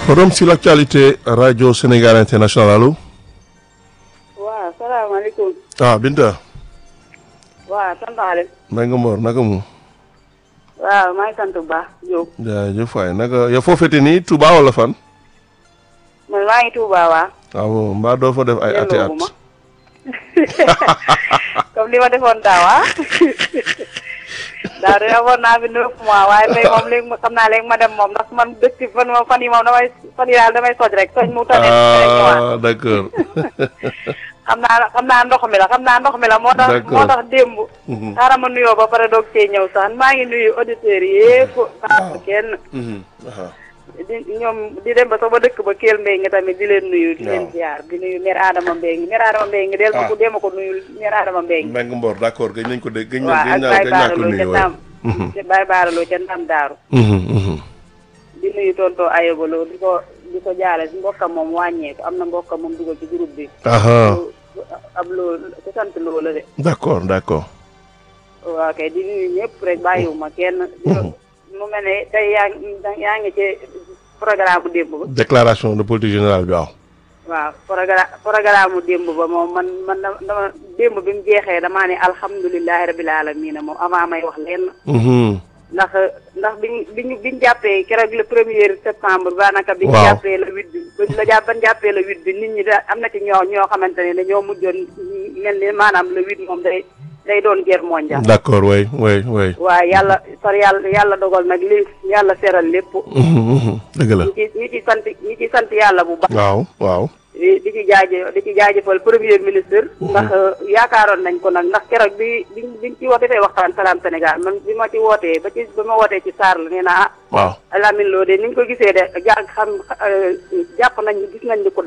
forum sur l'actualité radio Sénégal international allo. waaw salaamaaleykum. ah Binta. waaw sant Aliou. maa ngi Mor naka mu. waaw maa ngi sant bu baax Diop. jaajëf waay naka yow foo fete nii Touba wala fan. man maa ngi Touba waa. waaw mbaa doo fa def ay ati at. yelloo ma comme li ma defoon daaw ah. daaw de amoon naa fi neuf mois waaye tey moom léegi ma xam naa léegi ma dem moom ndax man dëkk fan moom fan yi moom damay fan yi daal damay soj rek soj mu tane rek ñëwaat. ah d'accord. xam naa xam naa ndox mi la xam naa ndox mi la moo tax D'accord. moo tax démb. xaaral ma nuyoo ba pare doog cee ñëw sax maa ngi nuyu auditeurs yépp xaar kenn. Mhm, aha. di ñoom di dem ba sax ba dëkk ba Kell Mbengue tamit di leen nuyu. di leen Waaw. ziar di nuyu mère Adama Mbengue mère Adama Mbengue del ma ko Ah. dem ko nuyu mère Adama Mbengue. Mbengue Mbor d'accord gëj nañ ko dégg gëj nañ waaw gëj ak naa Baye gëj naa ko Baaraloo ca nuyu waay. Ndam. ca Baye Baaraloo ca Ndam Daaru. Mhm, mhm. di nuyu tonto Ayobaloo di ko di ko jaale si mbokkam moom wàññeeku am na mbokkam moom dugal ci groupe bi. aha ab loo ku sant loo la de. d'accord d'accord. waaw kay di nuyu ñëpp rek bàyyiwuma kenn. di ko- mu mel ne tey yaa ngi yaa ngi ci programme bu démb ba. déclaration de politique générale bi waaw. waaw programme programme mu démb ba moom man man dama dama démb bi mu jeexee damaa ne alhamdulilahi rabil alamina moom avant may wax lenn. Mhm. ndax ndax biñ biñ biñ jàppee keroog le premier septembre daanaka. biñ Waaw. jàppee le huit bi ba la jàpp ban jàppee le huit bi nit ñi da am na ci ñoo ñoo xamante ne dañoo mujjoon mel ni maanaam le huit moom day day doon guerre mondiale. d'accord way way way. waaye yàlla far yàlla yàlla dogal nag li yàlla seral lépp. Mhm, mhm. dëgg la. ñi ci ñi ci sant ñi ci sant yàlla bu baax. waaw waaw. di di ci jaaje di ci jaajëfal premier ministre. ndax yaakaaroon nañ ko nag ndax keroog bi bi biñ ci woote defee waxtaan salaam Sénégal man bi ma ci wootee ba ci ba ma wootee ci Sarr la nee naa ah. waaw. Lamine Lo de ni ñu ko gisee de jàng xam jàpp nañ gis nañ ni ko